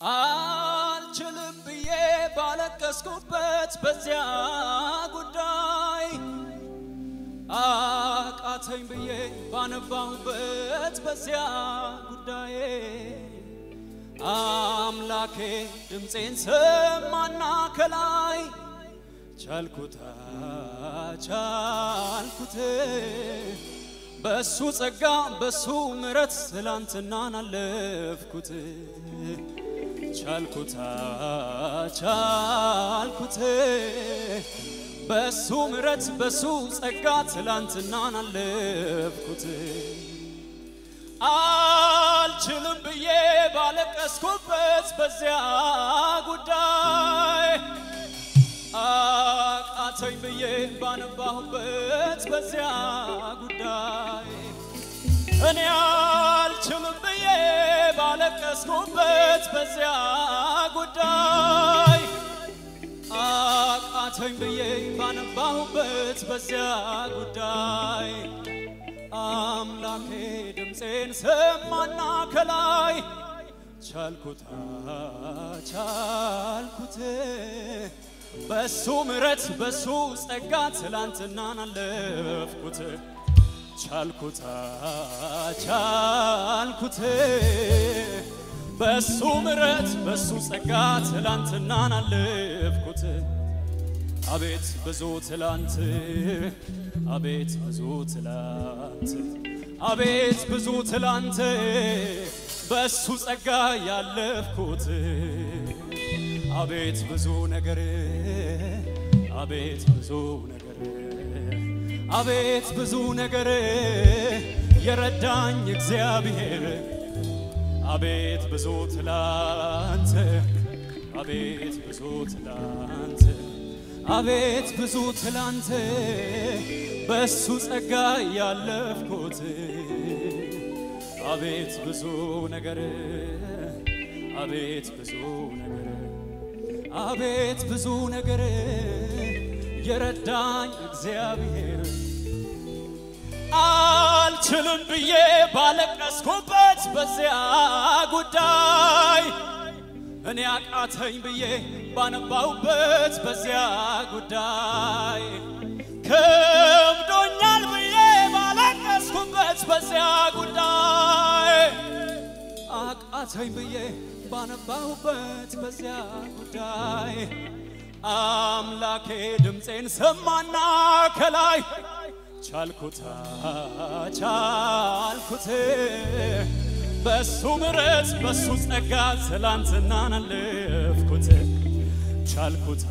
አልችልም ብዬ ባለቀስኩበት በዚያ ጉዳይ አቃተኝ ብዬ ባነባሁበት በዚያ ጉዳይ አምላኬ ድምፄን ሰማና ከላይ ቻልኩታ ቻልኩት በሱ ጸጋ በሱ ምረት ትላንትናን አለፍኩት ቻልኩታ ቻልኩት በሱ ምረት በሱ ጸጋ ትላንትናን አለፍኩት አልችልም ብዬ ባለቀስኩበት በዚያ ጉዳይ አቃተኝ ብዬ ባነባሁበት በዚያ ጉዳይ እኔ አልችልም ብዬ ባለቀስኩበት በዚያ ጉዳይ አቃተኝ ብዬ ባነባሁበት በዚያ ጉዳይ አምላኬ ድምፄን ሰማና ከላይ ቻልኩታ ቻልኩት በሱ ምረት በሱ ጸጋ ትላንትናን አለፍኩት ቻልኩታ ቻልኩት በሱ ምረት በሱ ጸጋ ትላንትናን አለፍኩት አቤት ብዙ ትላንት አቤት ብዙ ትላንት አቤት ብዙ ትላንት በሱ ጸጋ ያለፍኩት አቤት ብዙ ነገር አቤት ብዙ ነገር አቤት ብዙ ነገር የረዳኝ እግዚአብሔር አቤት ብዙ ትላንት አቤት ብዙ ትላንት አቤት ብዙ ትላንት በሱ ጸጋ ያለፍኩት አቤት ብዙ ነገር አቤት ብዙ ነገር አቤት ብዙ ነገር የረዳኝ እግዚአብሔር አልችልም ብዬ ባለቀስኩበት በዚያ ጉዳይ እኔ አቃተኝ ብዬ ባነባውበት በዚያ ጉዳይ ከብዶኛል ብዬ ባለቀስኩበት በዚያ ጉዳይ አቃተኝ ብዬ ባነባሁበት በዚያ ጉዳይ አምላኬ ድምፄን ሰማና ከላይ ቻልኩታ ቻልኩት በሱ ምረት በሱ ጸጋ ትላንትናን አለፍኩት ቻልኩታ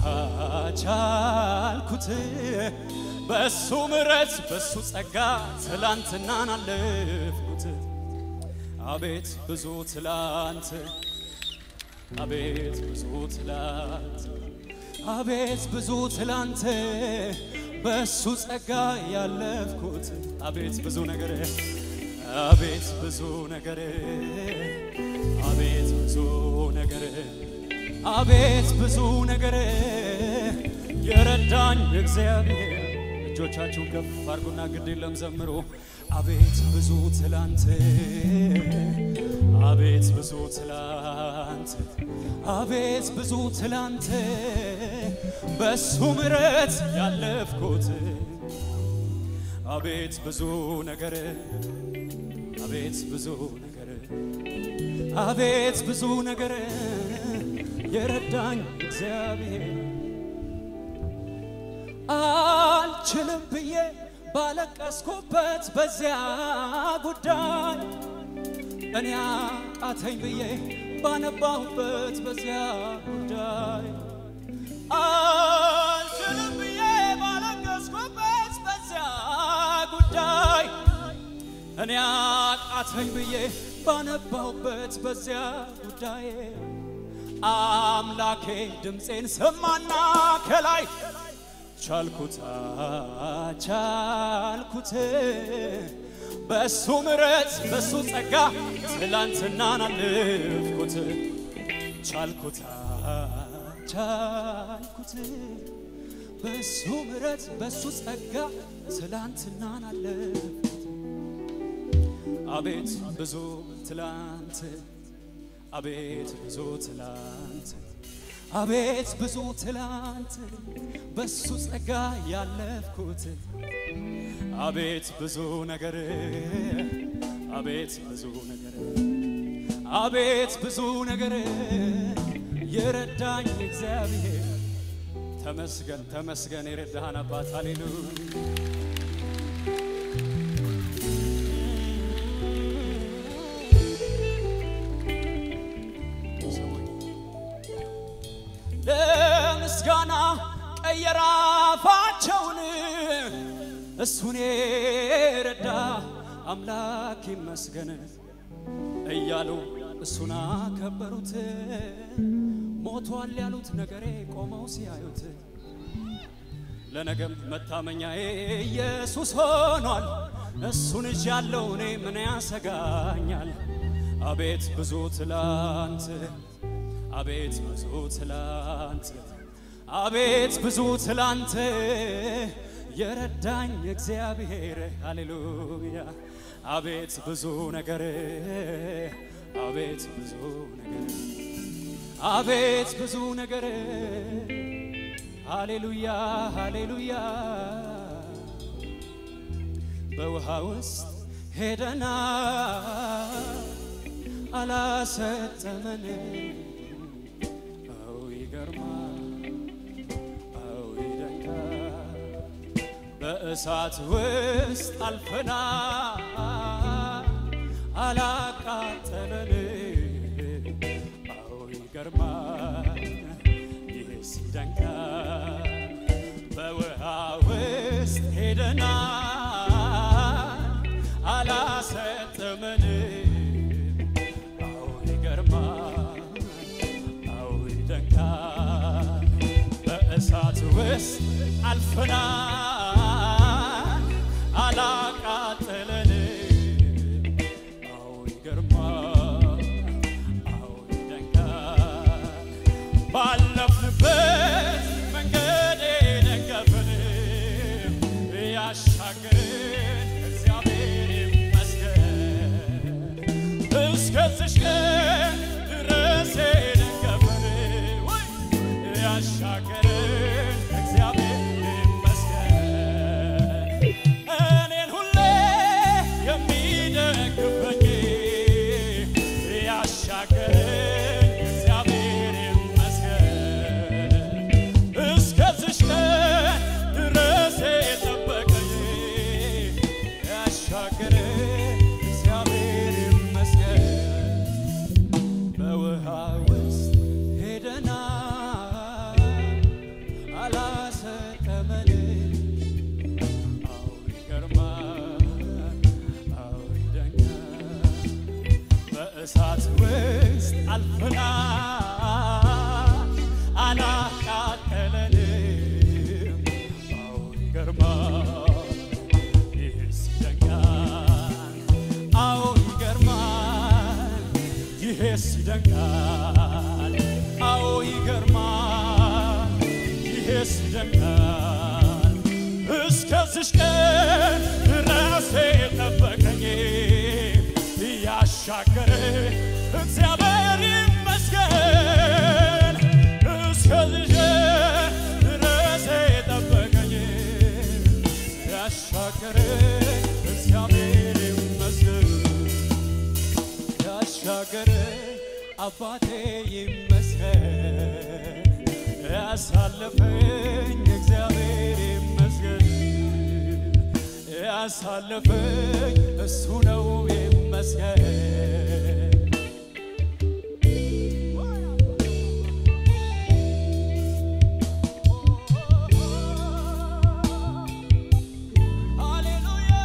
ቻልኩት በሱ ምረት በሱ ጸጋ ትላንትናን አለፍኩት አቤት ብዙ ትላንት አቤት ብዙ ትላንት አቤት ብዙ ትላንት በሱ ጸጋ ያለፍኩት አቤት ብዙ ነገር አቤት ብዙ ነገር አቤት ብዙ ነገር አቤት ብዙ ነገር የረዳኝ እግዚአብሔር እጆቻችሁን ከፍ አድርጉና ግድ የለም ዘምሮ አቤት ብዙ ትላንት አቤት ብዙ ትላንት አቤት ብዙ ትላንት በሱ ምረት ያለፍኩት አቤት ብዙ ነገር አቤት ብዙ ነገር አቤት ብዙ ነገር የረዳኝ እግዚአብሔር አልችልም ብዬ ባለቀስኩበት በዚያ ጉዳይ እኔ አቃተኝ ብዬ ባነባሁበት በዚያ ጉዳይ አልችልም ብዬ ባለቀስኩበት በዚያ ጉዳይ እኔ አቃተኝ ብዬ ባነባሁበት በዚያ ጉዳይ አምላኬ ድምፄን ሰማና ከላይ ቻልኩታ ቻልኩት በሱ ምረት በሱ ጸጋ ትላንትናን አለፍኩት ቻልኩታ ቻልኩት በሱ ምረት በሱ ጸጋ ትላንትናን አለፍኩት አቤት ብዙ ትላንት አቤት ብዙ ትላንት አቤት ብዙ ትላንት በሱ ጸጋ ያለፍኩት አቤት ብዙ ነገር አቤት ብዙ ነገር አቤት ብዙ ነገር የረዳኝ እግዚአብሔር ተመስገን ተመስገን የረዳህን አባት ሃሌሉያ ለምስጋና ቀየረ አፋቸውን እሱን የረዳ አምላክ ይመስገን እያሉ እሱን አከበሩት። ሞቷል ያሉት ነገሬ ቆመው ሲያዩት ለነገም መታመኛዬ ኢየሱስ ሆኗል። እሱን እጅ ያለው እኔ ምን ያሰጋኛል? አቤት ብዙ ትላንት አቤት ብዙ ትላንት አቤት ብዙ ትላንት የረዳኝ እግዚአብሔር ሃሌሉያ አቤት ብዙ ነገር አቤት ብዙ ነገር አቤት ብዙ ነገር ሃሌሉያ ሃሌሉያ በውሃ ውስጥ ሄደና አላሰጠመን አው ይገርማል አው ይደንቃል በእሳት ውስጥ አልፈና አላቃጠለን አው ይገርማል ይህስ ይደንቃል በውሃ ውስጥ ሄደና አላሰጠመን አው ይገርማል አው ይደንቃል በእሳት ውስጥ አልፈና አላቃጠለን አው ይገርማል አው ይደንቃል ባለፍንበት መንገድ የደገፈን ያሻገረን እግዚአብሔር ይመስገን እስከዚሽ ቀን ድረስ የደገፈን ወይ ያሻገረን እግዚአብሔር ይመስገን እኔን ሁሌ የሚደግፈኝ ያሻገረኝ እግዚአብሔር ይመስገን እስከዚሽ ቀን ድረስ የጠበቀኝ ያሻገረኝ እግዚአብሔር ይመስገን በውሃ ውስጥ ሄደና አላሰጠመን አው ይገርማል አው ይደንቃል በእሳት ውስጥ አልፈና አላቃጠለንም አው ይገርማል ይህስ ይደንቃል አው ይገርማል ይሄስ ይደንቃል አዎ ይገርማል ይሄስ ይደንቃል እስከዚሽ ቀን ድረስ የጠበቀኝ ያሻገረ እግዚአብሔር ይመስገን እስከዚሽ ቀን ድረስ የጠበቀኝ ያሻገረ እግዚአብሔር ይመስገን ያሻገረ አባቴ ይመስገን ያሳለፈኝ እግዚአብሔር ይመስገን ያሳለፈኝ እሱ ነው ይመስገን ሃሌሉያ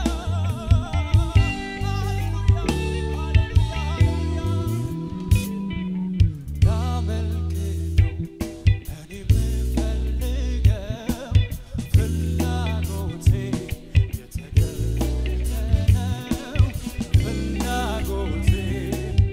ላመልክ ነው እኔ የምፈልገው ፍላጎቴ የተገለጠ ነው ፍላጎቴ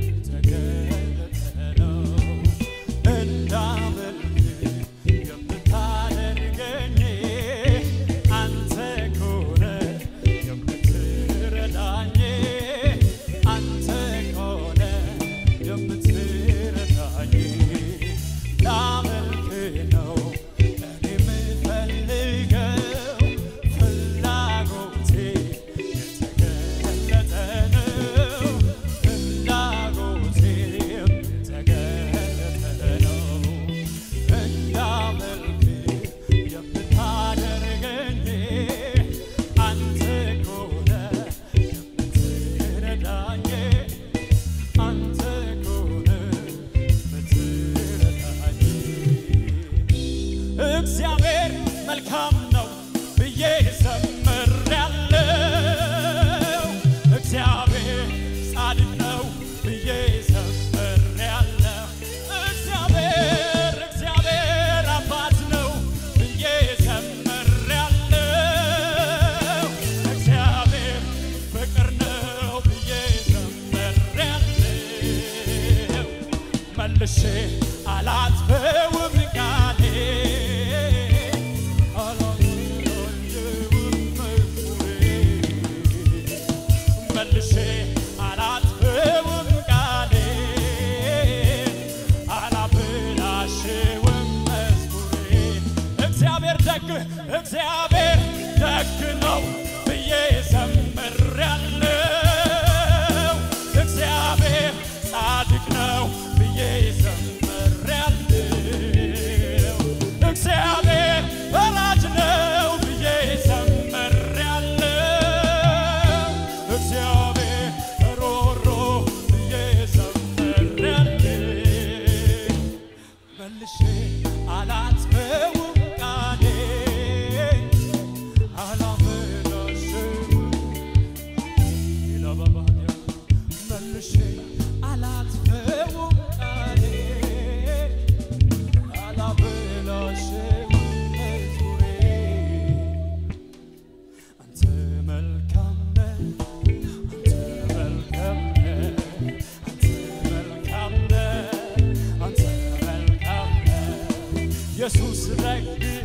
መልሼ አላጥፈውም ቃሌ አላጥፈውም መዝሙሬ መልሼ አላጥፈውም ቃሌ አላበላሽውም መዝሙሬ እግዚአብሔር ደግ እግዚአብሔር ደግ ነው ብዬ ዘምሬያለሁ እግዚአብሔር ጻድቅ ነው ብዬ ዘምሬያለሁ እግዚአብሔር ፈራጅ ነው ብዬ ዘምሬያለሁ እግዚአብሔር ሮሮ ብዬ ዘምሬያለሁ መልሼ አላጥፈውም ቃሌ አላበላሽውም ይለበባያ መልሼ አላጥፈውም ቃሌ አላበላሽውም መዝሙሬ አንተ መልካም ነህ አንተ መልካም ነህ አንተ መልካም ነህ አንተ መልካም ነህ ኢየሱስ ደግ